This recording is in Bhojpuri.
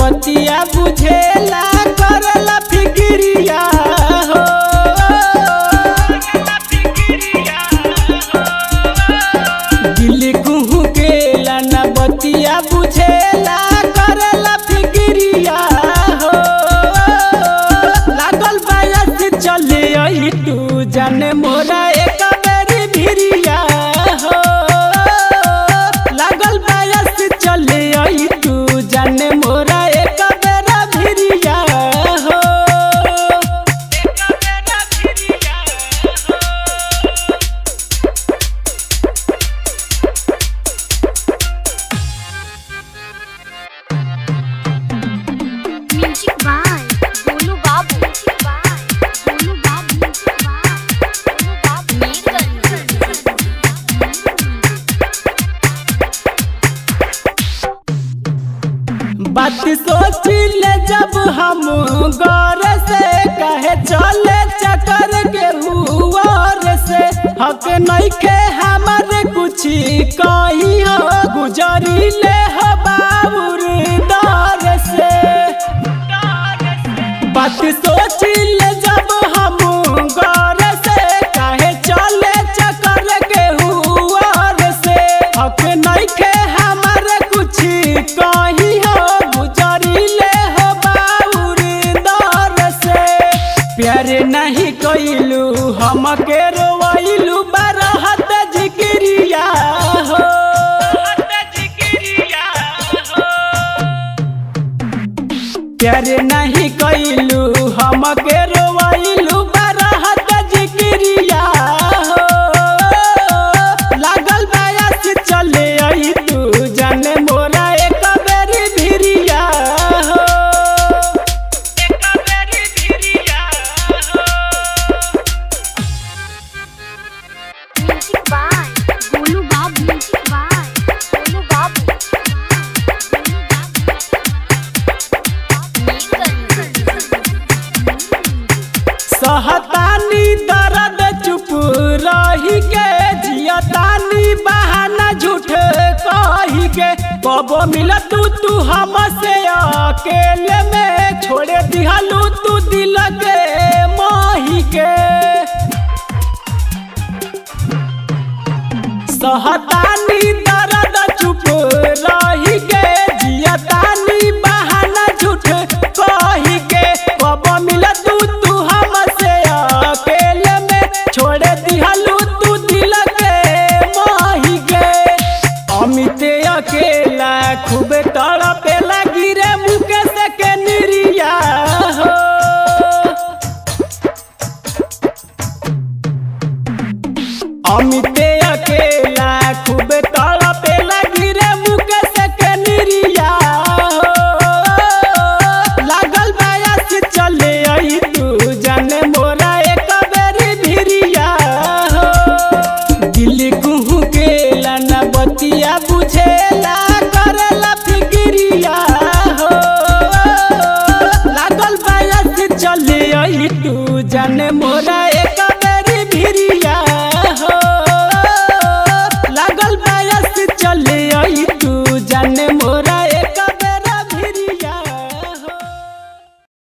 बतिया बुझेला करला फिक्रिया हो दिल कुहू केला न बतिया बुझेला करला फिक्रिया हो लागल बायस चले आई तू जाने मोरा एक बेरी भिरिया हो लागल बायस चले आई तू जाने मोरा एक बेरा भिरिया हो म्यूजिक बाय बोलू बाबू म्यूजिक बाय बोलू बाबू म्यूजिक बाय बोलू बाबू बात सोचिले जब हम गौर से कहे चले चकर के हुआर से हक नहीं के हमारे कुछ कही हो गुजरिले हो बाबूर दौर से बात सोचिले जब हम गौर से कहे चले चकर के हुआर से हक नहीं के हमारे कुछ कही हो गुजरिले हो बाबूर दौर से प्यार नहीं कइलू हम के रोइलू बरहत जिक्रिया हो प्यार नहीं कइलू हम के रोइलू बरहत जिक्रिया हो लागल बायस चले आई तू जाने मोरा एक बेरी भिरिया हो म्यूजिक बाय बोलू बाबू म्यूजिक बाय बोलू बाबू सहतानी दर्द चुप रही के जियतानी बहाना झूठ कही के कबो मिल तू तू हमसे अकेले में छोड़े दिहलू तू दिल के माही के सहतानी दर्द चुप रही के जियतानी बहाना झूठ कही के कब मिल तू तू हमसे अकेले में छोड़ दिहलू तू दिल के माही के अमित अकेला खूब तड़पे लगी रे मुकेश के निरिया हो अमित अकेला खूब तड़पे लगी रे मुकेश के निरिया हो। लागल बायस चले आई तू जाने मोरा एक बेरी भिरिया हो दिल कुहू केला न बतिया बुझेला करला फिक्रिया हो लागल बायस चले आई तू जाने मोरा